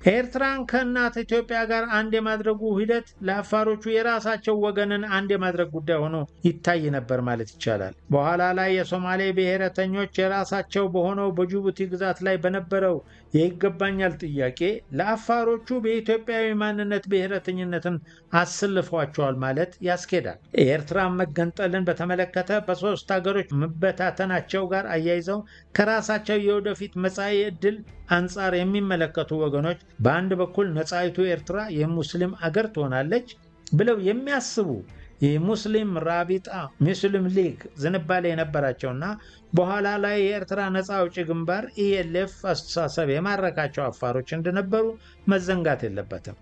ኤርትራን ከእናት ኢትዮጵያ ጋር አንድ የማድረጉ ሂደት ለአፋሮቹ የራሳቸው ወገንን አንድ የማድረግ ጉዳይ ሆኖ ይታይ ነበር ማለት ይቻላል። በኋላ ላይ የሶማሌ ብሔረተኞች የራሳቸው በሆነው በጅቡቲ ግዛት ላይ በነበረው የይገባኛል ጥያቄ ለአፋሮቹ በኢትዮጵያዊ ማንነት ብሔረተኝነትን አሰልፏቸዋል ማለት ያስኬዳል። የኤርትራን መገንጠልን በተመለከተ በሶስት ሀገሮች መበታተናቸው ጋር አያይዘው ከራሳቸው የወደፊት መጻኢ ዕድል አንጻር የሚመለከቱ ወገኖች በአንድ በኩል ነፃይቱ ኤርትራ የሙስሊም አገር ትሆናለች ብለው የሚያስቡ የሙስሊም ራቢጣ ሙስሊም ሊግ ዝንባሌ የነበራቸውና በኋላ ላይ የኤርትራ ነፃ አውጪ ግንባር ኢኤልኤፍ አስተሳሰብ የማረካቸው አፋሮች እንደነበሩ መዘንጋት የለበትም።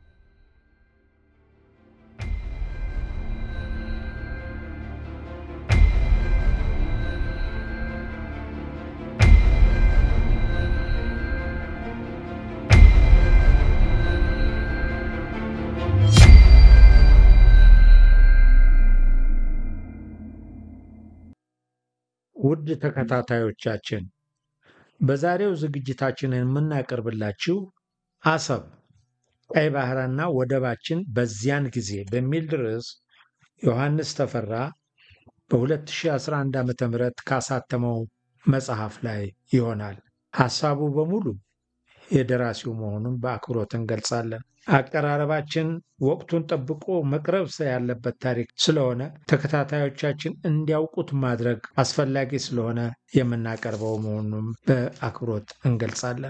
ውድ ተከታታዮቻችን በዛሬው ዝግጅታችንን የምናቀርብላችሁ አሰብ ቀይ ባህርና ወደባችን በዚያን ጊዜ በሚል ርዕስ ዮሐንስ ተፈራ በ2011 ዓ ም ካሳተመው መጽሐፍ ላይ ይሆናል። ሐሳቡ በሙሉ የደራሲው መሆኑን በአክብሮት እንገልጻለን። አቀራረባችን ወቅቱን ጠብቆ መቅረብ ያለበት ታሪክ ስለሆነ ተከታታዮቻችን እንዲያውቁት ማድረግ አስፈላጊ ስለሆነ የምናቀርበው መሆኑን በአክብሮት እንገልጻለን።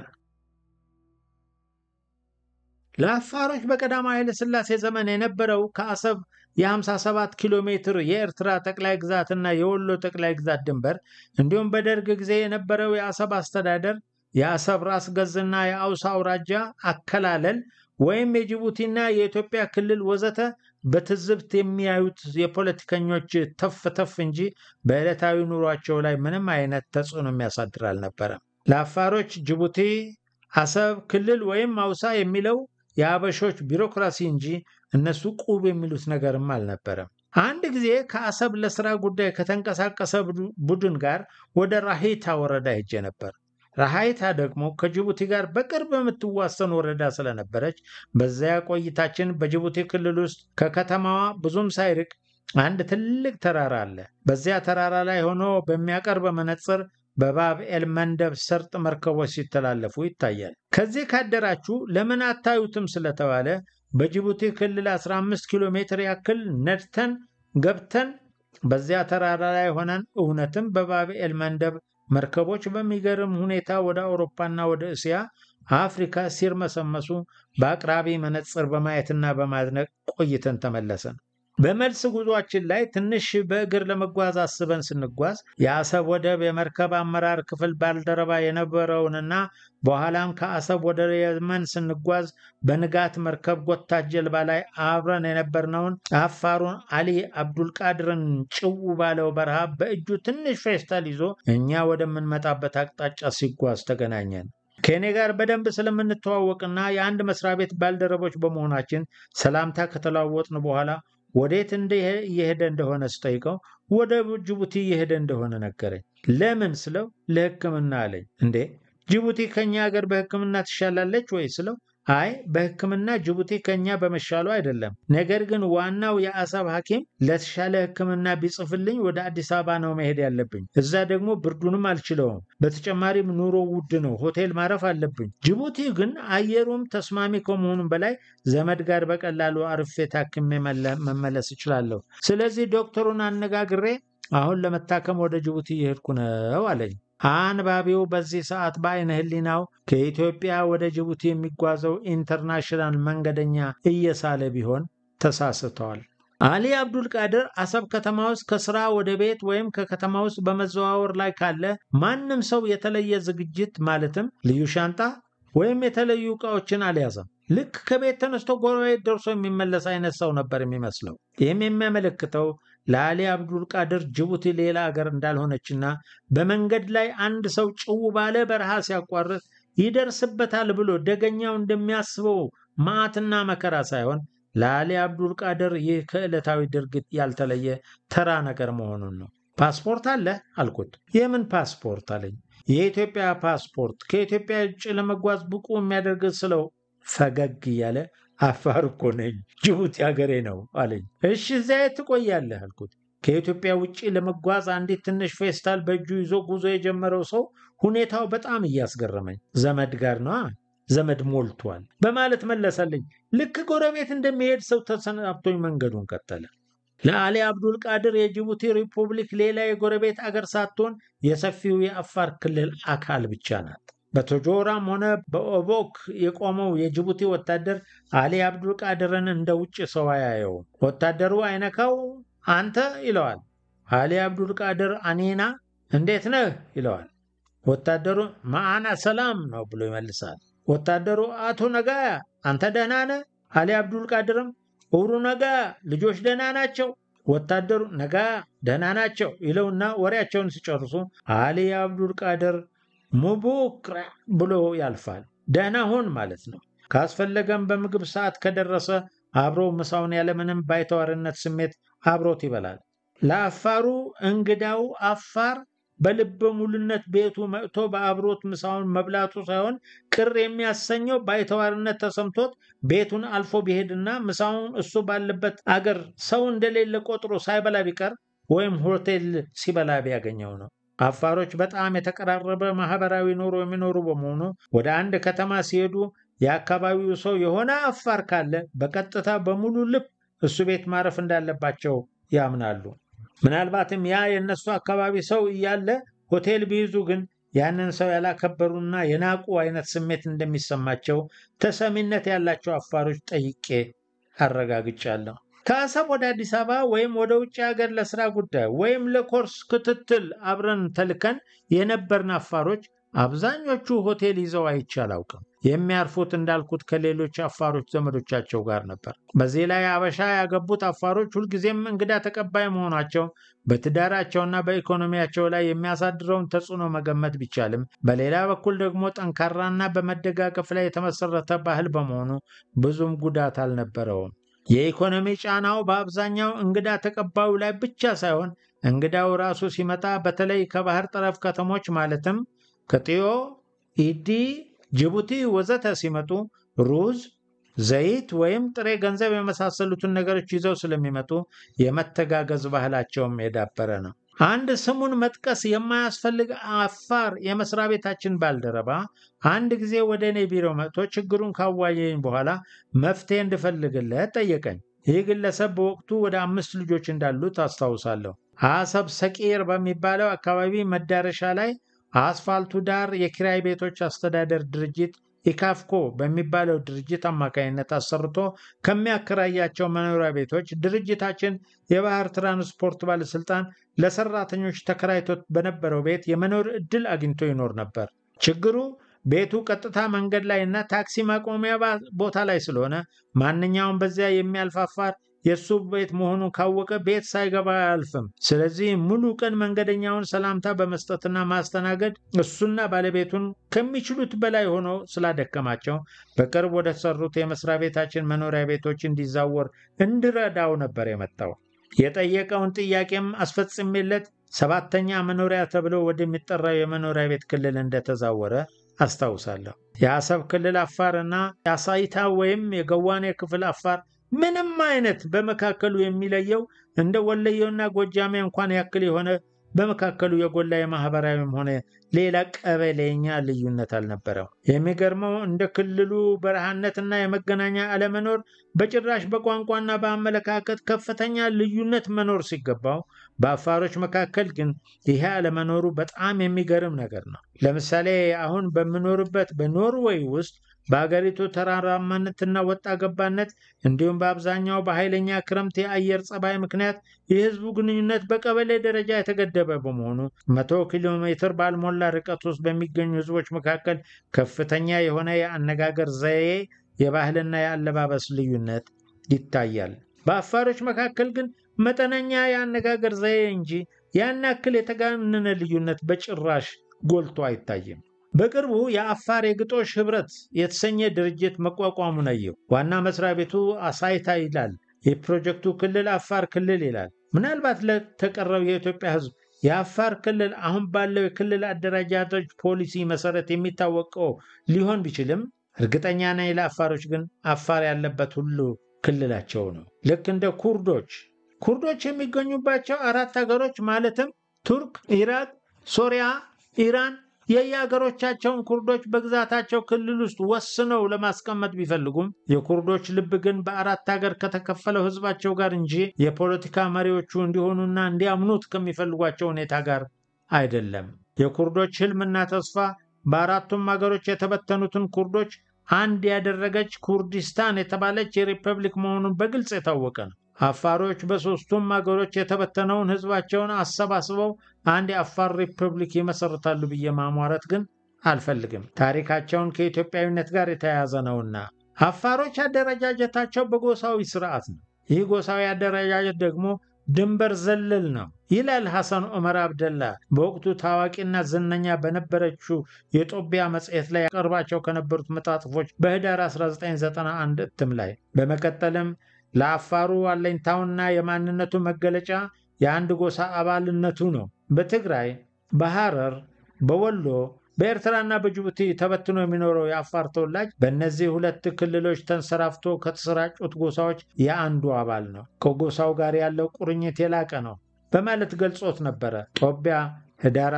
ለአፋሮች በቀዳማዊ ኃይለ ሥላሴ ዘመን የነበረው ከአሰብ የ57 ኪሎ ሜትር የኤርትራ ጠቅላይ ግዛትና የወሎ ጠቅላይ ግዛት ድንበር እንዲሁም በደርግ ጊዜ የነበረው የአሰብ አስተዳደር የአሰብ ራስ ገዝና የአውሳ አውራጃ አከላለል ወይም የጅቡቲና የኢትዮጵያ ክልል ወዘተ በትዝብት የሚያዩት የፖለቲከኞች ተፍ ተፍ እንጂ በዕለታዊ ኑሯቸው ላይ ምንም አይነት ተጽዕኖ የሚያሳድር አልነበረም። ለአፋሮች ጅቡቲ፣ አሰብ ክልል ወይም አውሳ የሚለው የአበሾች ቢሮክራሲ እንጂ እነሱ ቁብ የሚሉት ነገርም አልነበረም። አንድ ጊዜ ከአሰብ ለስራ ጉዳይ ከተንቀሳቀሰ ቡድን ጋር ወደ ራሂታ ወረዳ ሄጄ ነበር። ራሃይታ ደግሞ ከጅቡቲ ጋር በቅርብ የምትዋሰን ወረዳ ስለነበረች በዚያ ቆይታችን በጅቡቲ ክልል ውስጥ ከከተማዋ ብዙም ሳይርቅ አንድ ትልቅ ተራራ አለ። በዚያ ተራራ ላይ ሆኖ በሚያቀርብ መነጽር በባብ ኤል መንደብ ሰርጥ መርከቦች ሲተላለፉ ይታያል። ከዚህ ካደራችሁ ለምን አታዩትም ስለተባለ በጅቡቲ ክልል 15 ኪሎ ሜትር ያክል ነድተን ገብተን በዚያ ተራራ ላይ ሆነን እውነትም በባብ ኤል መንደብ መርከቦች በሚገርም ሁኔታ ወደ አውሮፓና ወደ እስያ፣ አፍሪካ ሲርመሰመሱ በአቅራቢ መነጽር በማየትና በማድነቅ ቆይተን ተመለሰን። በመልስ ጉዟችን ላይ ትንሽ በእግር ለመጓዝ አስበን ስንጓዝ የአሰብ ወደብ የመርከብ አመራር ክፍል ባልደረባ የነበረውንና በኋላም ከአሰብ ወደ የመን ስንጓዝ በንጋት መርከብ ጎታች ጀልባ ላይ አብረን የነበርነውን አፋሩን አሊ አብዱልቃድርን ጭው ባለው በረሃ በእጁ ትንሽ ፌስታል ይዞ እኛ ወደምንመጣበት አቅጣጫ ሲጓዝ ተገናኘን። ከእኔ ጋር በደንብ ስለምንተዋወቅና የአንድ መስሪያ ቤት ባልደረቦች በመሆናችን ሰላምታ ከተለዋወጥን በኋላ ወዴት እየሄደ እንደሆነ ስጠይቀው ወደ ጅቡቲ እየሄደ እንደሆነ ነገረኝ። ለምን ስለው ለሕክምና አለኝ። እንዴ ጅቡቲ ከኛ ሀገር በሕክምና ትሻላለች ወይ ስለው አይ በሕክምና ጅቡቲ ከኛ በመሻሉ አይደለም። ነገር ግን ዋናው የአሰብ ሐኪም ለተሻለ ሕክምና ቢጽፍልኝ ወደ አዲስ አበባ ነው መሄድ ያለብኝ። እዛ ደግሞ ብርዱንም አልችለውም። በተጨማሪም ኑሮ ውድ ነው። ሆቴል ማረፍ አለብኝ። ጅቡቲ ግን አየሩም ተስማሚ ከመሆኑም በላይ ዘመድ ጋር በቀላሉ አርፌ ታክሜ መመለስ እችላለሁ። ስለዚህ ዶክተሩን አነጋግሬ አሁን ለመታከም ወደ ጅቡቲ እየሄድኩ ነው አለኝ። አንባቢው በዚህ ሰዓት በአይነ ህሊናው ከኢትዮጵያ ወደ ጅቡቲ የሚጓዘው ኢንተርናሽናል መንገደኛ እየሳለ ቢሆን ተሳስተዋል። አሊ አብዱል ቃድር አሰብ ከተማ ውስጥ ከስራ ወደ ቤት ወይም ከከተማ ውስጥ በመዘዋወር ላይ ካለ ማንም ሰው የተለየ ዝግጅት ማለትም ልዩ ሻንጣ ወይም የተለዩ ዕቃዎችን አልያዘም። ልክ ከቤት ተነስቶ ጎረቤት ደርሶ የሚመለስ አይነት ሰው ነበር የሚመስለው። ይህም የሚያመለክተው ለአሊ አብዱል ቃድር ጅቡቲ ሌላ አገር እንዳልሆነችና በመንገድ ላይ አንድ ሰው ጭው ባለ በረሃ ሲያቋርጥ ይደርስበታል ብሎ ደገኛው እንደሚያስበው መዓትና መከራ ሳይሆን ለአሊ አብዱል ቃድር ይህ ከዕለታዊ ድርጊት ያልተለየ ተራ ነገር መሆኑን ነው። ፓስፖርት አለ አልኩት። የምን ፓስፖርት አለኝ። የኢትዮጵያ ፓስፖርት ከኢትዮጵያ ውጭ ለመጓዝ ብቁ የሚያደርግ ስለው ፈገግ እያለ አፋር እኮ ነኝ፣ ጅቡቲ ሀገሬ ነው አለኝ። እሺ እዚያ የት ትቆያለህ አልኩት። ከኢትዮጵያ ውጭ ለመጓዝ አንዲት ትንሽ ፌስታል በእጁ ይዞ ጉዞ የጀመረው ሰው ሁኔታው በጣም እያስገረመኝ፣ ዘመድ ጋር ነዋ ዘመድ ሞልቷል በማለት መለሰልኝ። ልክ ጎረቤት እንደሚሄድ ሰው ተሰናብቶኝ መንገዱን ቀጠለ። ለአሊ አብዱል ቃድር የጅቡቲ ሪፑብሊክ ሌላ የጎረቤት አገር ሳትሆን የሰፊው የአፋር ክልል አካል ብቻ ናት። በቶጆራም ሆነ በኦቦክ የቆመው የጅቡቲ ወታደር አሊ አብዱል ቃድርን እንደ ውጭ ሰው አያየውም። ወታደሩ አይነካው አንተ ይለዋል። አሊ አብዱል ቃድር አኔና እንዴት ነህ ይለዋል። ወታደሩ ማአና ሰላም ነው ብሎ ይመልሳል። ወታደሩ አቶ ነጋያ አንተ ደህና ነህ? አሊ አብዱል ቃድርም እውሩ ነጋ ልጆች ደህና ናቸው? ወታደሩ ነጋ ደህና ናቸው ይለውና ወሬያቸውን ሲጨርሱ አሊ አብዱል ቃድር ሙቡክራ ብሎ ያልፋል። ደህና ሁን ማለት ነው። ካስፈለገም በምግብ ሰዓት ከደረሰ አብሮ ምሳውን ያለምንም ባይተዋርነት ስሜት አብሮት ይበላል። ለአፋሩ እንግዳው አፋር በልበ ሙሉነት ቤቱ መጥቶ በአብሮት ምሳውን መብላቱ ሳይሆን ቅር የሚያሰኘው ባይተዋርነት ተሰምቶት ቤቱን አልፎ ቢሄድና ምሳውን እሱ ባለበት አገር ሰው እንደሌለ ቆጥሮ ሳይበላ ቢቀር ወይም ሆቴል ሲበላ ቢያገኘው ነው። አፋሮች በጣም የተቀራረበ ማህበራዊ ኑሮ የሚኖሩ በመሆኑ ወደ አንድ ከተማ ሲሄዱ የአካባቢው ሰው የሆነ አፋር ካለ በቀጥታ በሙሉ ልብ እሱ ቤት ማረፍ እንዳለባቸው ያምናሉ። ምናልባትም ያ የእነሱ አካባቢ ሰው እያለ ሆቴል ቢይዙ ግን ያንን ሰው ያላከበሩና የናቁ አይነት ስሜት እንደሚሰማቸው ተሰሚነት ያላቸው አፋሮች ጠይቄ አረጋግጫለሁ። ከአሰብ ወደ አዲስ አበባ ወይም ወደ ውጭ ሀገር ለስራ ጉዳይ ወይም ለኮርስ ክትትል አብረን ተልከን የነበርን አፋሮች አብዛኞቹ ሆቴል ይዘው አይቼ አላውቅም። የሚያርፉት እንዳልኩት ከሌሎች አፋሮች ዘመዶቻቸው ጋር ነበር። በዚህ ላይ አበሻ ያገቡት አፋሮች ሁልጊዜም እንግዳ ተቀባይ መሆናቸው በትዳራቸውና በኢኮኖሚያቸው ላይ የሚያሳድረውን ተጽዕኖ መገመት ቢቻልም፣ በሌላ በኩል ደግሞ ጠንካራና በመደጋገፍ ላይ የተመሰረተ ባህል በመሆኑ ብዙም ጉዳት አልነበረውም። የኢኮኖሚ ጫናው በአብዛኛው እንግዳ ተቀባዩ ላይ ብቻ ሳይሆን እንግዳው ራሱ ሲመጣ በተለይ ከባህር ጠረፍ ከተሞች ማለትም ከጢዮ፣ ኢዲ፣ ጅቡቲ ወዘተ ሲመጡ ሩዝ፣ ዘይት ወይም ጥሬ ገንዘብ የመሳሰሉትን ነገሮች ይዘው ስለሚመጡ የመተጋገዝ ባህላቸውም የዳበረ ነው። አንድ ስሙን መጥቀስ የማያስፈልግ አፋር የመስሪያ ቤታችን ባልደረባ አንድ ጊዜ ወደ እኔ ቢሮ መጥቶ ችግሩን ካዋየኝ በኋላ መፍትሄ እንድፈልግለት ጠየቀኝ። ይህ ግለሰብ በወቅቱ ወደ አምስት ልጆች እንዳሉት አስታውሳለሁ። አሰብ ሰቂር በሚባለው አካባቢ መዳረሻ ላይ አስፋልቱ ዳር የኪራይ ቤቶች አስተዳደር ድርጅት ኢካፍኮ በሚባለው ድርጅት አማካኝነት አሰርቶ ከሚያከራያቸው መኖሪያ ቤቶች ድርጅታችን የባህር ትራንስፖርት ባለስልጣን ለሰራተኞች ተከራይቶት በነበረው ቤት የመኖር ዕድል አግኝቶ ይኖር ነበር። ችግሩ ቤቱ ቀጥታ መንገድ ላይ እና ታክሲ ማቆሚያ ቦታ ላይ ስለሆነ ማንኛውም በዚያ የሚያልፍ አፋር የእሱ ቤት መሆኑን ካወቀ ቤት ሳይገባ አያልፍም። ስለዚህ ሙሉ ቀን መንገደኛውን ሰላምታ በመስጠትና ማስተናገድ እሱና ባለቤቱን ከሚችሉት በላይ ሆኖ ስላደከማቸው በቅርብ ወደ ተሰሩት የመስሪያ ቤታችን መኖሪያ ቤቶች እንዲዛወር እንድረዳው ነበር የመጣው። የጠየቀውን ጥያቄም አስፈጽሜለት ሰባተኛ መኖሪያ ተብሎ ወደሚጠራው የመኖሪያ ቤት ክልል እንደተዛወረ አስታውሳለሁ። የአሰብ ክልል አፋር እና የአሳይታ ወይም የገዋኔ ክፍል አፋር ምንም አይነት በመካከሉ የሚለየው እንደ ወለየውና ጎጃሜ እንኳን ያክል የሆነ በመካከሉ የጎላ የማህበራዊም ሆነ ሌላ ቀበሌኛ ልዩነት አልነበረው። የሚገርመው እንደ ክልሉ በረሃነትና የመገናኛ አለመኖር በጭራሽ በቋንቋና በአመለካከት ከፍተኛ ልዩነት መኖር ሲገባው፣ በአፋሮች መካከል ግን ይሄ አለመኖሩ በጣም የሚገርም ነገር ነው። ለምሳሌ አሁን በምኖርበት በኖርዌይ ውስጥ በአገሪቱ ተራራማነትና ወጣ ገባነት እንዲሁም በአብዛኛው በኃይለኛ ክረምት የአየር ጸባይ ምክንያት የህዝቡ ግንኙነት በቀበሌ ደረጃ የተገደበ በመሆኑ መቶ ኪሎ ሜትር ባልሞላ ርቀት ውስጥ በሚገኙ ህዝቦች መካከል ከፍተኛ የሆነ የአነጋገር ዘዬ፣ የባህልና የአለባበስ ልዩነት ይታያል። በአፋሮች መካከል ግን መጠነኛ የአነጋገር ዘዬ እንጂ ያን ያክል የተጋነነ ልዩነት በጭራሽ ጎልቶ አይታይም። በቅርቡ የአፋር የግጦሽ ህብረት የተሰኘ ድርጅት መቋቋሙን አየሁ። ዋና መስሪያ ቤቱ አሳይታ ይላል። የፕሮጀክቱ ክልል አፋር ክልል ይላል። ምናልባት ለተቀረው የኢትዮጵያ ህዝብ የአፋር ክልል አሁን ባለው የክልል አደረጃጀቶች ፖሊሲ መሰረት የሚታወቀው ሊሆን ቢችልም እርግጠኛ ነኝ ለአፋሮች ግን አፋር ያለበት ሁሉ ክልላቸው ነው። ልክ እንደ ኩርዶች ኩርዶች የሚገኙባቸው አራት ሀገሮች ማለትም ቱርክ፣ ኢራቅ፣ ሶሪያ፣ ኢራን የየሀገሮቻቸውን ኩርዶች በግዛታቸው ክልል ውስጥ ወስነው ለማስቀመጥ ቢፈልጉም የኩርዶች ልብ ግን በአራት ሀገር ከተከፈለው ህዝባቸው ጋር እንጂ የፖለቲካ መሪዎቹ እንዲሆኑና እንዲያምኑት ከሚፈልጓቸው ሁኔታ ጋር አይደለም። የኩርዶች ህልምና ተስፋ በአራቱም ሀገሮች የተበተኑትን ኩርዶች አንድ ያደረገች ኩርዲስታን የተባለች የሪፐብሊክ መሆኑን በግልጽ የታወቀ ነው። አፋሮች በሦስቱም ሀገሮች የተበተነውን ህዝባቸውን አሰባስበው አንድ የአፋር ሪፐብሊክ ይመሰርታሉ ብዬ ማሟረት ግን አልፈልግም። ታሪካቸውን ከኢትዮጵያዊነት ጋር የተያያዘ ነውና። አፋሮች አደረጃጀታቸው በጎሳዊ ስርዓት ነው። ይህ ጎሳዊ አደረጃጀት ደግሞ ድንበር ዘለል ነው ይላል ሐሰን ዑመር አብደላ በወቅቱ ታዋቂና ዝነኛ በነበረችው የጦቢያ መጽሔት ላይ ያቀርባቸው ከነበሩት መጣጥፎች በህዳር 1991 እትም ላይ በመቀጠልም ለአፋሩ አለኝታውና የማንነቱ መገለጫ የአንድ ጎሳ አባልነቱ ነው። በትግራይ፣ በሐረር፣ በወሎ፣ በኤርትራና በጅቡቲ ተበትኖ የሚኖረው የአፋር ተወላጅ በእነዚህ ሁለት ክልሎች ተንሰራፍቶ ከተሰራጩት ጎሳዎች የአንዱ አባል ነው። ከጎሳው ጋር ያለው ቁርኝት የላቀ ነው በማለት ገልጾት ነበረ። ጦቢያ ህዳር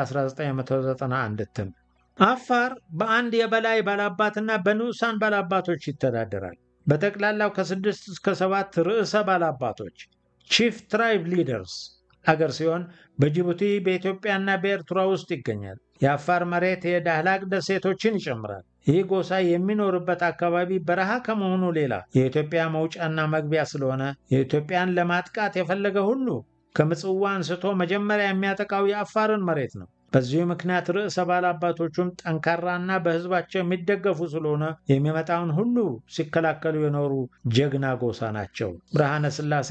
1991 እትም። አፋር በአንድ የበላይ ባላባትና በንዑሳን ባላባቶች ይተዳደራል። በጠቅላላው ከስድስት እስከ ሰባት ርዕሰ ባላባቶች ቺፍ ትራይብ ሊደርስ አገር ሲሆን በጅቡቲ በኢትዮጵያና በኤርትራ ውስጥ ይገኛል። የአፋር መሬት የዳህላቅ ደሴቶችን ይጨምራል። ይህ ጎሳ የሚኖርበት አካባቢ በረሃ ከመሆኑ ሌላ የኢትዮጵያ መውጫና መግቢያ ስለሆነ የኢትዮጵያን ለማጥቃት የፈለገ ሁሉ ከምጽዋ አንስቶ መጀመሪያ የሚያጠቃው የአፋርን መሬት ነው። በዚሁ ምክንያት ርዕሰ ባላባቶቹም ጠንካራና በሕዝባቸው የሚደገፉ ስለሆነ የሚመጣውን ሁሉ ሲከላከሉ የኖሩ ጀግና ጎሳ ናቸው። ብርሃነ ሥላሴ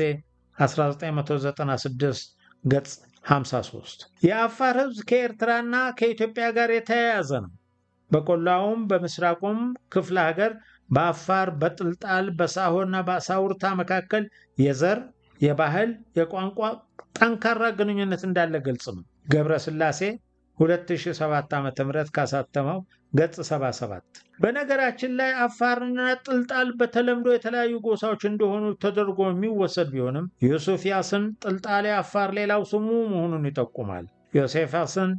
1996 ገጽ 53። የአፋር ሕዝብ ከኤርትራና ከኢትዮጵያ ጋር የተያያዘ ነው። በቆላውም በምስራቁም ክፍለ ሀገር በአፋር በጥልጣል በሳሆና በሳውርታ መካከል የዘር የባህል የቋንቋ ጠንካራ ግንኙነት እንዳለ ግልጽ ነው። ገብረ ሥላሴ 2007 ዓ ም ካሳተመው ገጽ 77። በነገራችን ላይ አፋርና ጥልጣል በተለምዶ የተለያዩ ጎሳዎች እንደሆኑ ተደርጎ የሚወሰድ ቢሆንም ዮሴፍ ያስን ጥልጣሌ አፋር ሌላው ስሙ መሆኑን ይጠቁማል። ዮሴፍ ያስን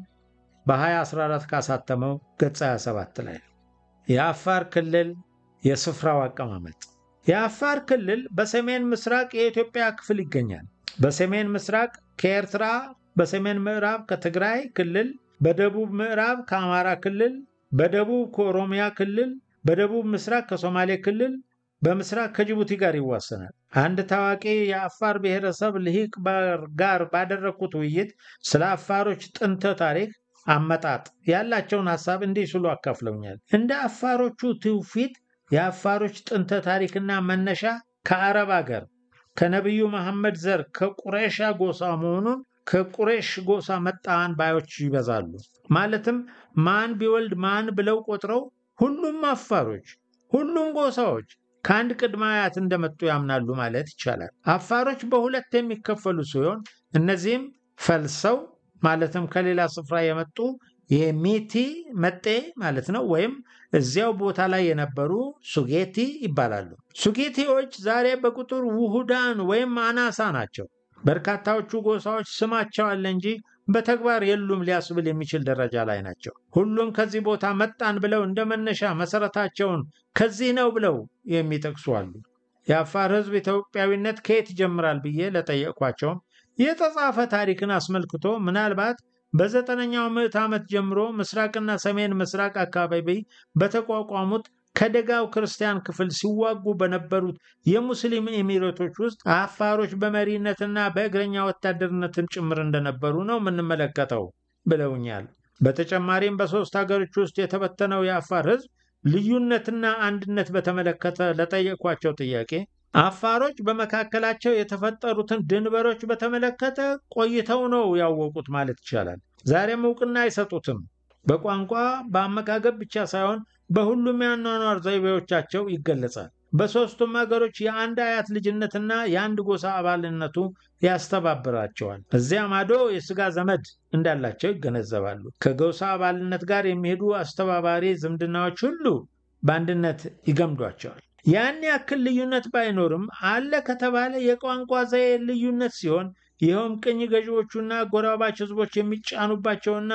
በ2014 ካሳተመው ገጽ 27 ላይ ነው። የአፋር ክልል የስፍራው አቀማመጥ የአፋር ክልል በሰሜን ምስራቅ የኢትዮጵያ ክፍል ይገኛል። በሰሜን ምስራቅ ከኤርትራ፣ በሰሜን ምዕራብ ከትግራይ ክልል፣ በደቡብ ምዕራብ ከአማራ ክልል፣ በደቡብ ከኦሮሚያ ክልል፣ በደቡብ ምስራቅ ከሶማሌ ክልል፣ በምስራቅ ከጅቡቲ ጋር ይዋሰናል። አንድ ታዋቂ የአፋር ብሔረሰብ ልሂቅ ጋር ባደረግኩት ውይይት ስለ አፋሮች ጥንተ ታሪክ አመጣጥ ያላቸውን ሀሳብ እንዲህ ሲሉ አካፍለውኛል። እንደ አፋሮቹ ትውፊት የአፋሮች ጥንተ ታሪክና መነሻ ከአረብ አገር ከነቢዩ መሐመድ ዘር ከቁሬሻ ጎሳ መሆኑን ከቁሬሽ ጎሳ መጣን ባዮች ይበዛሉ። ማለትም ማን ቢወልድ ማን ብለው ቆጥረው ሁሉም አፋሮች፣ ሁሉም ጎሳዎች ከአንድ ቅድመ አያት እንደመጡ ያምናሉ ማለት ይቻላል። አፋሮች በሁለት የሚከፈሉ ሲሆን እነዚህም ፈልሰው ማለትም ከሌላ ስፍራ የመጡ የሚቲ መጤ ማለት ነው ወይም እዚያው ቦታ ላይ የነበሩ ሱጌቲ ይባላሉ። ሱጌቲዎች ዛሬ በቁጥር ውሁዳን ወይም አናሳ ናቸው። በርካታዎቹ ጎሳዎች ስማቸው አለ እንጂ በተግባር የሉም ሊያስብል የሚችል ደረጃ ላይ ናቸው። ሁሉም ከዚህ ቦታ መጣን ብለው እንደ መነሻ መሰረታቸውን ከዚህ ነው ብለው የሚጠቅሱ አሉ። የአፋር ሕዝብ ኢትዮጵያዊነት ከየት ይጀምራል ብዬ ለጠየቅኳቸውም የተጻፈ ታሪክን አስመልክቶ ምናልባት በዘጠነኛው ምዕት ዓመት ጀምሮ ምስራቅና ሰሜን ምስራቅ አካባቢ በተቋቋሙት ከደጋው ክርስቲያን ክፍል ሲዋጉ በነበሩት የሙስሊም ኤሚሬቶች ውስጥ አፋሮች በመሪነትና በእግረኛ ወታደርነትም ጭምር እንደነበሩ ነው የምንመለከተው ብለውኛል። በተጨማሪም በሦስት ሀገሮች ውስጥ የተበተነው የአፋር ሕዝብ ልዩነትና አንድነት በተመለከተ ለጠየኳቸው ጥያቄ አፋሮች በመካከላቸው የተፈጠሩትን ድንበሮች በተመለከተ ቆይተው ነው ያወቁት ማለት ይቻላል። ዛሬም እውቅና አይሰጡትም። በቋንቋ በአመጋገብ ብቻ ሳይሆን በሁሉም የአኗኗር ዘይቤዎቻቸው ይገለጻል። በሦስቱም ሀገሮች የአንድ አያት ልጅነትና የአንድ ጎሳ አባልነቱ ያስተባብራቸዋል። እዚያ ማዶ የሥጋ ዘመድ እንዳላቸው ይገነዘባሉ። ከጎሳ አባልነት ጋር የሚሄዱ አስተባባሪ ዝምድናዎች ሁሉ በአንድነት ይገምዷቸዋል። ያን ያክል ልዩነት ባይኖርም አለ ከተባለ የቋንቋ ዘዬ ልዩነት ሲሆን ይኸውም ቅኝ ገዢዎቹና ጎራባች ህዝቦች የሚጫኑባቸውና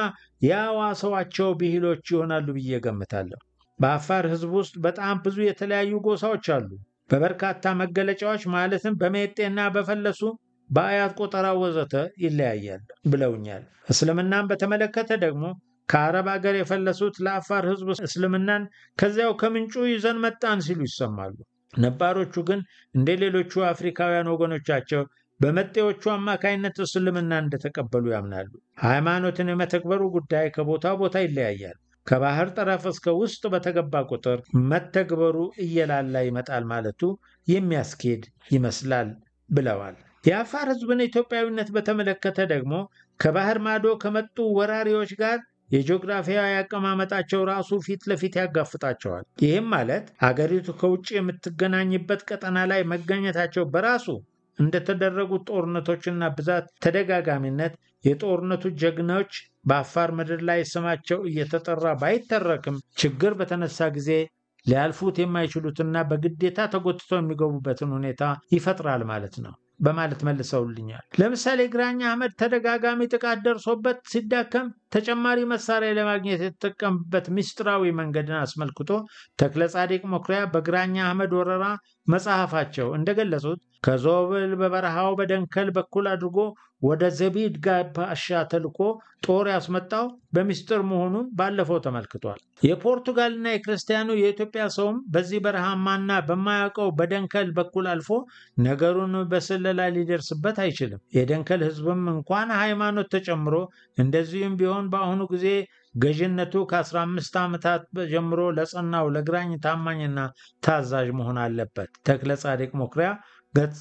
የዋሰዋቸው ብሂሎች ይሆናሉ ብዬ ገምታለሁ። በአፋር ህዝብ ውስጥ በጣም ብዙ የተለያዩ ጎሳዎች አሉ። በበርካታ መገለጫዎች ማለትም በሜጤና በፈለሱ በአያት ቆጠራ ወዘተ ይለያያል ብለውኛል። እስልምናን በተመለከተ ደግሞ ከአረብ አገር የፈለሱት ለአፋር ህዝብ እስልምናን ከዚያው ከምንጩ ይዘን መጣን ሲሉ ይሰማሉ። ነባሮቹ ግን እንደ ሌሎቹ አፍሪካውያን ወገኖቻቸው በመጤዎቹ አማካይነት እስልምና እንደተቀበሉ ያምናሉ። ሃይማኖትን የመተግበሩ ጉዳይ ከቦታ ቦታ ይለያያል። ከባህር ጠረፍ እስከ ውስጥ በተገባ ቁጥር መተግበሩ እየላላ ይመጣል ማለቱ የሚያስኬድ ይመስላል ብለዋል። የአፋር ህዝብን ኢትዮጵያዊነት በተመለከተ ደግሞ ከባህር ማዶ ከመጡ ወራሪዎች ጋር የጂኦግራፊያዊ አቀማመጣቸው ራሱ ፊት ለፊት ያጋፍጣቸዋል። ይህም ማለት አገሪቱ ከውጭ የምትገናኝበት ቀጠና ላይ መገኘታቸው በራሱ እንደተደረጉት ጦርነቶችና ብዛት ተደጋጋሚነት የጦርነቱ ጀግኖች በአፋር ምድር ላይ ስማቸው እየተጠራ ባይተረክም ችግር በተነሳ ጊዜ ሊያልፉት የማይችሉትና በግዴታ ተጎትተው የሚገቡበትን ሁኔታ ይፈጥራል ማለት ነው በማለት መልሰውልኛል። ለምሳሌ ግራኝ አህመድ ተደጋጋሚ ጥቃት ደርሶበት ሲዳከም ተጨማሪ መሳሪያ ለማግኘት የተጠቀምበት ምስጢራዊ መንገድን አስመልክቶ ተክለ ጻዲቅ መኩሪያ በግራኝ አህመድ ወረራ መጽሐፋቸው እንደገለጹት ከዞብል በበረሃው በደንከል በኩል አድርጎ ወደ ዘቢድ ጋባሻ ተልኮ ጦር ያስመጣው በሚስጥር መሆኑን ባለፈው ተመልክቷል። የፖርቱጋልና የክርስቲያኑ የኢትዮጵያ ሰውም በዚህ በረሃማና በማያውቀው በደንከል በኩል አልፎ ነገሩን በስለላ ሊደርስበት አይችልም። የደንከል ሕዝብም እንኳን ሃይማኖት ተጨምሮ እንደዚሁም ቢሆን በአሁኑ ጊዜ ገዥነቱ ከ15 ዓመታት ጀምሮ ለጸናው ለግራኝ ታማኝና ታዛዥ መሆን አለበት። ተክለ ጻዲቅ መኩሪያ ገጽ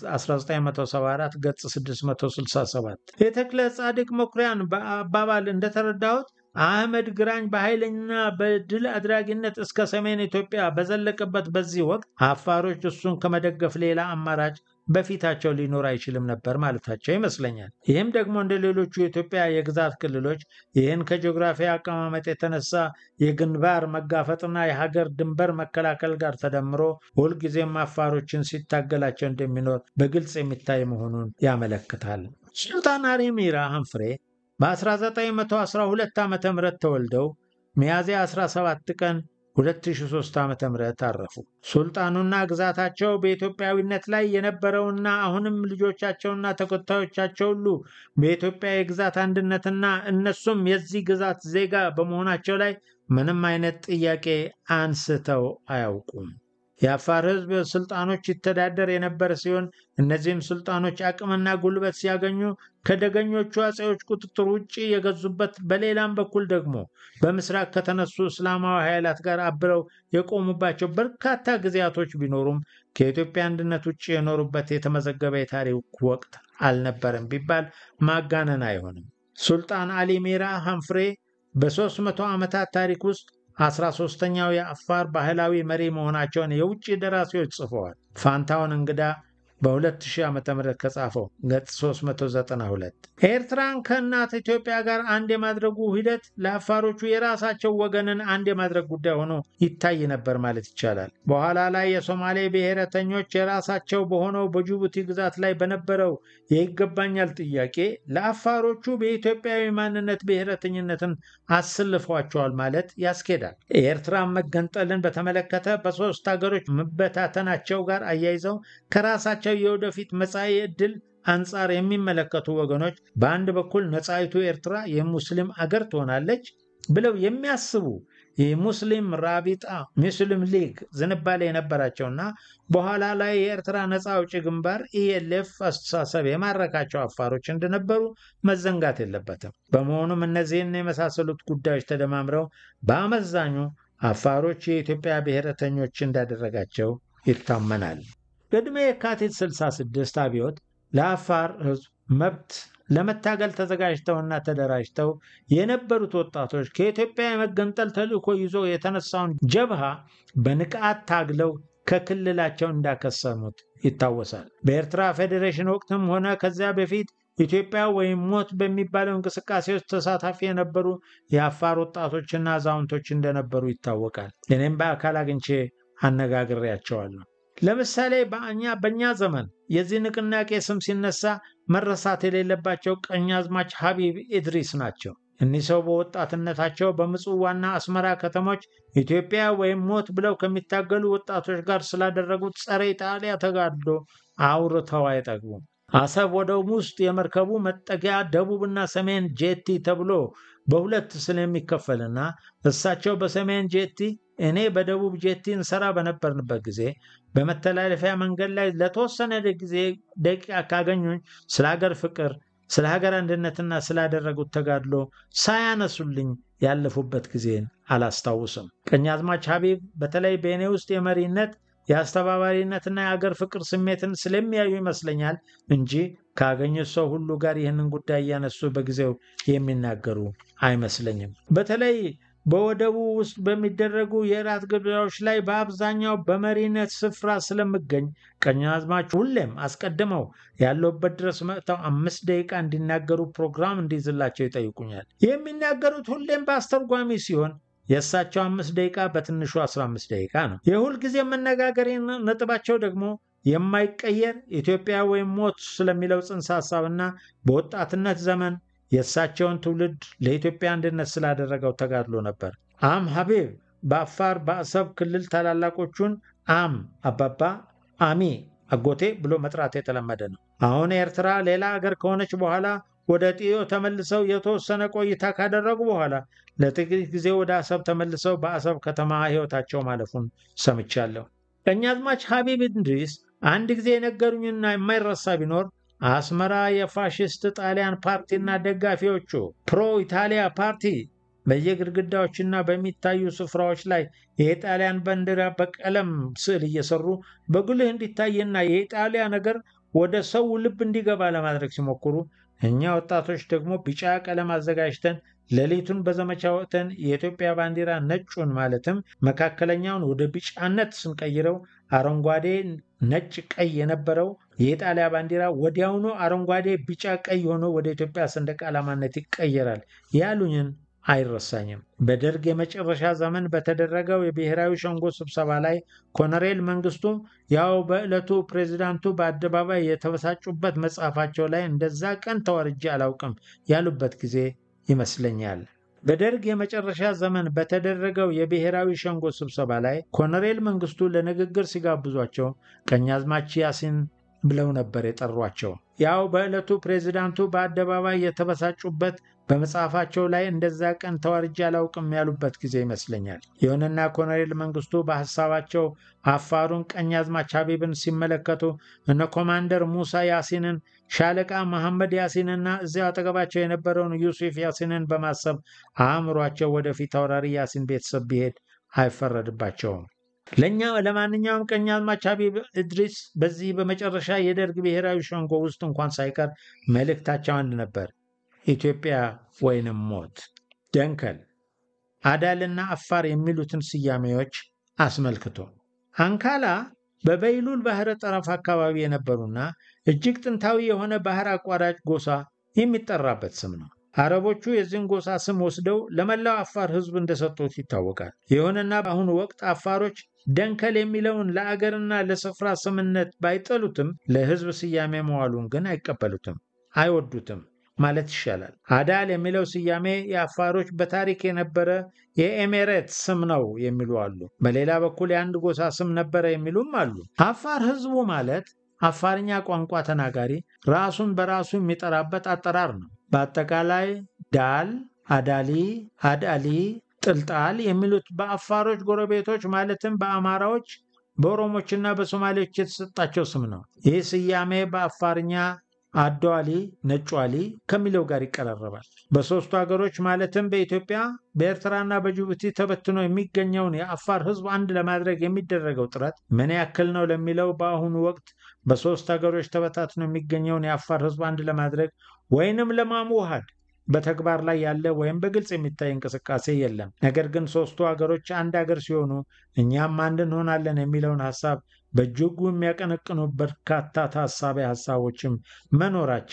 1974 ገጽ 667 የተክለ ጻዲቅ መኩሪያን አባባል እንደተረዳሁት አህመድ ግራኝ በኃይለኛ በድል አድራጊነት እስከ ሰሜን ኢትዮጵያ በዘለቀበት በዚህ ወቅት አፋሮች እሱን ከመደገፍ ሌላ አማራጭ በፊታቸው ሊኖር አይችልም ነበር ማለታቸው ይመስለኛል። ይህም ደግሞ እንደ ሌሎቹ የኢትዮጵያ የግዛት ክልሎች ይህን ከጂኦግራፊ አቀማመጥ የተነሳ የግንባር መጋፈጥና የሀገር ድንበር መከላከል ጋር ተደምሮ ሁልጊዜም አፋሮችን ሲታገላቸው እንደሚኖር በግልጽ የሚታይ መሆኑን ያመለክታል። ሱልጣን አሊ ሚራ ሀንፍሬ በ1912 ዓ ም ተወልደው ሚያዝያ 17 ቀን 2003 ዓ ም አረፉ። ሱልጣኑና ግዛታቸው በኢትዮጵያዊነት ላይ የነበረውና አሁንም ልጆቻቸውና ተከታዮቻቸው ሁሉ በኢትዮጵያ የግዛት አንድነትና እነሱም የዚህ ግዛት ዜጋ በመሆናቸው ላይ ምንም አይነት ጥያቄ አንስተው አያውቁም። የአፋር ሕዝብ ስልጣኖች ይተዳደር የነበረ ሲሆን እነዚህም ስልጣኖች አቅምና ጉልበት ሲያገኙ ከደገኞቹ አጼዎች ቁጥጥር ውጭ የገዙበት፣ በሌላም በኩል ደግሞ በምስራቅ ከተነሱ እስላማዊ ኃይላት ጋር አብረው የቆሙባቸው በርካታ ጊዜያቶች ቢኖሩም ከኢትዮጵያ አንድነት ውጭ የኖሩበት የተመዘገበ የታሪክ ወቅት አልነበረም ቢባል ማጋነን አይሆንም። ሱልጣን አሊ ሚራ ሀንፍሬ በ300 ዓመታት ታሪክ ውስጥ አስራ ሶስተኛው የአፋር ባህላዊ መሪ መሆናቸውን የውጭ ደራሲዎች ጽፈዋል። ፋንታውን እንግዳ በ2000 ዓ ም ከጻፈው ገጽ 392 ኤርትራን ከእናት ኢትዮጵያ ጋር አንድ የማድረጉ ሂደት ለአፋሮቹ የራሳቸው ወገንን አንድ የማድረግ ጉዳይ ሆኖ ይታይ ነበር ማለት ይቻላል። በኋላ ላይ የሶማሌ ብሔረተኞች የራሳቸው በሆነው በጅቡቲ ግዛት ላይ በነበረው የይገባኛል ጥያቄ ለአፋሮቹ በኢትዮጵያዊ ማንነት ብሔረተኝነትን አስልፏቸዋል ማለት ያስኬዳል። የኤርትራን መገንጠልን በተመለከተ በሶስት ሀገሮች መበታተናቸው ጋር አያይዘው ከራሳቸው የወደፊት መጻኢ ዕድል አንጻር የሚመለከቱ ወገኖች በአንድ በኩል ነፃይቱ ኤርትራ የሙስሊም አገር ትሆናለች ብለው የሚያስቡ የሙስሊም ራቢጣ ሙስሊም ሊግ ዝንባሌ የነበራቸውና በኋላ ላይ የኤርትራ ነፃ አውጪ ግንባር ኢኤልኤፍ አስተሳሰብ የማረካቸው አፋሮች እንደነበሩ መዘንጋት የለበትም። በመሆኑም እነዚህን የመሳሰሉት ጉዳዮች ተደማምረው በአመዛኙ አፋሮች የኢትዮጵያ ብሔረተኞች እንዳደረጋቸው ይታመናል። ቅድመ የካቲት 66 አብዮት ለአፋር ሕዝብ መብት ለመታገል ተዘጋጅተውና ተደራጅተው የነበሩት ወጣቶች ከኢትዮጵያ የመገንጠል ተልዕኮ ይዞ የተነሳውን ጀብሃ በንቃት ታግለው ከክልላቸው እንዳከሰሙት ይታወሳል። በኤርትራ ፌዴሬሽን ወቅትም ሆነ ከዚያ በፊት ኢትዮጵያ ወይም ሞት በሚባለው እንቅስቃሴ ውስጥ ተሳታፊ የነበሩ የአፋር ወጣቶችና አዛውንቶች እንደነበሩ ይታወቃል። እኔም በአካል አግኝቼ አነጋግሬያቸዋለሁ። ለምሳሌ በእኛ በእኛ ዘመን የዚህ ንቅናቄ ስም ሲነሳ መረሳት የሌለባቸው ቀኛዝማች ሀቢብ ኢድሪስ ናቸው። እኒህ ሰው በወጣትነታቸው በምጽዋና አስመራ ከተሞች ኢትዮጵያ ወይም ሞት ብለው ከሚታገሉ ወጣቶች ጋር ስላደረጉት ጸረ ኢጣሊያ ተጋድሎ አውርተው አይጠግቡም። አሰብ ወደብ ውስጥ የመርከቡ መጠጊያ ደቡብና ሰሜን ጄቲ ተብሎ በሁለት ስለሚከፈልና እሳቸው በሰሜን ጄቲ እኔ በደቡብ ጄቲ እንሰራ በነበርንበት ጊዜ በመተላለፊያ መንገድ ላይ ለተወሰነ ጊዜ ደቂቃ ካገኙኝ ስለ ሀገር ፍቅር፣ ስለ ሀገር አንድነትና ስላደረጉት ተጋድሎ ሳያነሱልኝ ያለፉበት ጊዜን አላስታውስም። ቀኛዝማች ሀቢብ በተለይ በእኔ ውስጥ የመሪነት የአስተባባሪነትና የአገር ፍቅር ስሜትን ስለሚያዩ ይመስለኛል እንጂ ካገኙት ሰው ሁሉ ጋር ይህንን ጉዳይ እያነሱ በጊዜው የሚናገሩ አይመስለኝም። በተለይ በወደቡ ውስጥ በሚደረጉ የእራት ግብዣዎች ላይ በአብዛኛው በመሪነት ስፍራ ስለምገኝ ቀኛዝማች ሁሌም አስቀድመው ያለውበት ድረስ መጥተው አምስት ደቂቃ እንዲናገሩ ፕሮግራም እንዲይዝላቸው ይጠይቁኛል። የሚናገሩት ሁሌም በአስተርጓሚ ሲሆን የእሳቸው አምስት ደቂቃ በትንሹ 15 ደቂቃ ነው። የሁል ጊዜ መነጋገሪያ ነጥባቸው ደግሞ የማይቀየር ኢትዮጵያ ወይም ሞት ስለሚለው ጽንሰ ሀሳብና በወጣትነት ዘመን የእሳቸውን ትውልድ ለኢትዮጵያ አንድነት ስላደረገው ተጋድሎ ነበር። አም ሀቢብ በአፋር በአሰብ ክልል ታላላቆቹን አም አባባ፣ አሚ አጎቴ ብሎ መጥራት የተለመደ ነው። አሁን ኤርትራ ሌላ አገር ከሆነች በኋላ ወደ ጢዮ ተመልሰው የተወሰነ ቆይታ ካደረጉ በኋላ ለጥቂት ጊዜ ወደ አሰብ ተመልሰው በአሰብ ከተማ ሕይወታቸው ማለፉን ሰምቻለሁ። ቀኛዝማች ሀቢብ ኢድሪስ አንድ ጊዜ የነገሩኝና የማይረሳ ቢኖር አስመራ የፋሽስት ጣሊያን ፓርቲና ደጋፊዎቹ ፕሮ ኢታሊያ ፓርቲ በየግድግዳዎችና በሚታዩ ስፍራዎች ላይ የኢጣሊያን ባንዲራ በቀለም ስዕል እየሰሩ በጉልህ እንዲታይና የኢጣሊያ ነገር ወደ ሰው ልብ እንዲገባ ለማድረግ ሲሞክሩ እኛ ወጣቶች ደግሞ ቢጫ ቀለም አዘጋጅተን ሌሊቱን በዘመቻ ወቅተን የኢትዮጵያ ባንዲራ ነጩን ማለትም መካከለኛውን ወደ ቢጫነት ስንቀይረው አረንጓዴ፣ ነጭ፣ ቀይ የነበረው የኢጣሊያ ባንዲራ ወዲያውኑ አረንጓዴ፣ ቢጫ፣ ቀይ ሆኖ ወደ ኢትዮጵያ ሰንደቅ ዓላማነት ይቀየራል ያሉኝን አይረሳኝም። በደርግ የመጨረሻ ዘመን በተደረገው የብሔራዊ ሸንጎ ስብሰባ ላይ ኮሎኔል መንግስቱ ያው በዕለቱ ፕሬዚዳንቱ በአደባባይ የተበሳጩበት መጽሐፋቸው ላይ እንደዛ ቀን ተዋርጄ አላውቅም ያሉበት ጊዜ ይመስለኛል። በደርግ የመጨረሻ ዘመን በተደረገው የብሔራዊ ሸንጎ ስብሰባ ላይ ኮሎኔል መንግስቱ ለንግግር ሲጋብዟቸው ቀኛዝማች ያሲን ብለው ነበር የጠሯቸው። ያው በዕለቱ ፕሬዚዳንቱ በአደባባይ የተበሳጩበት በመጽሐፋቸው ላይ እንደዛ ቀን ተዋርጄ አላውቅም ያሉበት ጊዜ ይመስለኛል። ይሁንና ኮሎኔል መንግስቱ በሐሳባቸው አፋሩን ቀኛዝማች ሀቢብን ሲመለከቱ እነ ኮማንደር ሙሳ ያሲንን፣ ሻለቃ መሐመድ ያሲንና እዚያው አጠገባቸው የነበረውን ዩሱፍ ያሲንን በማሰብ አእምሯቸው ወደፊት አውራሪ ያሲን ቤተሰብ ቢሄድ አይፈረድባቸውም። ለእኛ ለማንኛውም ቀኛዝማች ሀቢብ ኢድሪስ በዚህ በመጨረሻ የደርግ ብሔራዊ ሸንጎ ውስጥ እንኳን ሳይቀር መልእክታቸው አንድ ነበር። ኢትዮጵያ ወይንም ሞት። ደንከል፣ አዳልና አፋር የሚሉትን ስያሜዎች አስመልክቶ አንካላ በበይሉል ባህረ ጠረፍ አካባቢ የነበሩና እጅግ ጥንታዊ የሆነ ባህር አቋራጭ ጎሳ የሚጠራበት ስም ነው። አረቦቹ የዚህን ጎሳ ስም ወስደው ለመላው አፋር ሕዝብ እንደሰጡት ይታወቃል። ይሁንና በአሁኑ ወቅት አፋሮች ደንከል የሚለውን ለአገርና ለስፍራ ስምነት ባይጠሉትም ለሕዝብ ስያሜ መዋሉን ግን አይቀበሉትም፣ አይወዱትም ማለት ይሻላል። አዳል የሚለው ስያሜ የአፋሮች በታሪክ የነበረ የኤሜሬት ስም ነው የሚሉ አሉ። በሌላ በኩል የአንድ ጎሳ ስም ነበረ የሚሉም አሉ። አፋር ሕዝቡ ማለት አፋርኛ ቋንቋ ተናጋሪ ራሱን በራሱ የሚጠራበት አጠራር ነው። በአጠቃላይ ዳል፣ አዳሊ፣ አዳሊ፣ ጥልጣል የሚሉት በአፋሮች ጎረቤቶች ማለትም በአማራዎች፣ በኦሮሞችና በሶማሌዎች የተሰጣቸው ስም ነው። ይህ ስያሜ በአፋርኛ አዶዋሊ ነጯሊ ከሚለው ጋር ይቀራረባል። በሦስቱ ሀገሮች ማለትም በኢትዮጵያ በኤርትራና በጅቡቲ ተበትኖ የሚገኘውን የአፋር ሕዝብ አንድ ለማድረግ የሚደረገው ጥረት ምን ያክል ነው ለሚለው በአሁኑ ወቅት በሦስት ሀገሮች ተበታትኖ የሚገኘውን የአፋር ሕዝብ አንድ ለማድረግ ወይንም ለማዋሃድ በተግባር ላይ ያለ ወይም በግልጽ የሚታይ እንቅስቃሴ የለም። ነገር ግን ሦስቱ ሀገሮች አንድ ሀገር ሲሆኑ እኛም አንድ እንሆናለን የሚለውን ሀሳብ በእጅጉ የሚያቀነቅኑ በርካታ ታሳቢ ሀሳቦችም መኖራቸው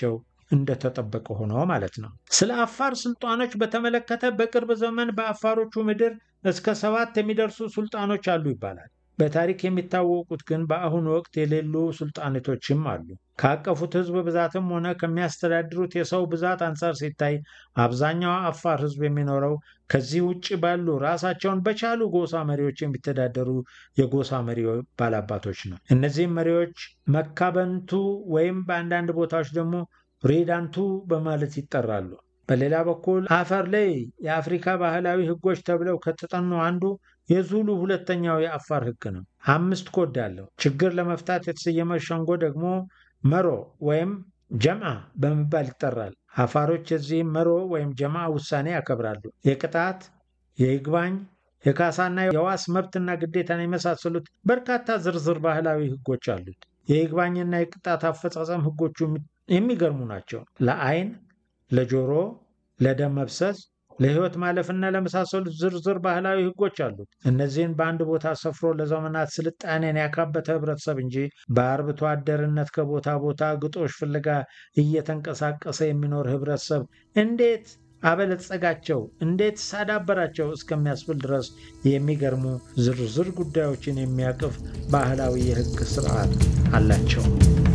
እንደተጠበቀ ሆኖ ማለት ነው። ስለ አፋር ስልጣኖች በተመለከተ በቅርብ ዘመን በአፋሮቹ ምድር እስከ ሰባት የሚደርሱ ሱልጣኖች አሉ ይባላል። በታሪክ የሚታወቁት ግን በአሁኑ ወቅት የሌሉ ሱልጣኔቶችም አሉ። ካቀፉት ሕዝብ ብዛትም ሆነ ከሚያስተዳድሩት የሰው ብዛት አንጻር ሲታይ አብዛኛው አፋር ሕዝብ የሚኖረው ከዚህ ውጭ ባሉ ራሳቸውን በቻሉ ጎሳ መሪዎች የሚተዳደሩ የጎሳ መሪ ባላባቶች ነው። እነዚህም መሪዎች መካበንቱ ወይም በአንዳንድ ቦታዎች ደግሞ ሬዳንቱ በማለት ይጠራሉ። በሌላ በኩል አፈር ላይ የአፍሪካ ባህላዊ ሕጎች ተብለው ከተጠኑ አንዱ የዙሉ ሁለተኛው የአፋር ሕግ ነው። አምስት ኮድ አለው። ችግር ለመፍታት የተሰየመ ሸንጎ ደግሞ መሮ ወይም ጀምዓ በመባል ይጠራል። አፋሮች የዚህም መሮ ወይም ጀምዓ ውሳኔ ያከብራሉ። የቅጣት፣ የይግባኝ፣ የካሳና የዋስ መብትና ግዴታን የመሳሰሉት በርካታ ዝርዝር ባህላዊ ሕጎች አሉት። የይግባኝና የቅጣት አፈጻጸም ሕጎቹ የሚገርሙ ናቸው። ለአይን፣ ለጆሮ፣ ለደም መብሰስ ለህይወት ማለፍና ለመሳሰሉት ዝርዝር ባህላዊ ህጎች አሉት። እነዚህን በአንድ ቦታ ሰፍሮ ለዘመናት ስልጣኔን ያካበተ ህብረተሰብ እንጂ በአርብቶ አደርነት ከቦታ ቦታ ግጦሽ ፍለጋ እየተንቀሳቀሰ የሚኖር ህብረተሰብ እንዴት አበለጸጋቸው፣ እንዴት ሳዳበራቸው እስከሚያስብል ድረስ የሚገርሙ ዝርዝር ጉዳዮችን የሚያቅፍ ባህላዊ የህግ ስርዓት አላቸው።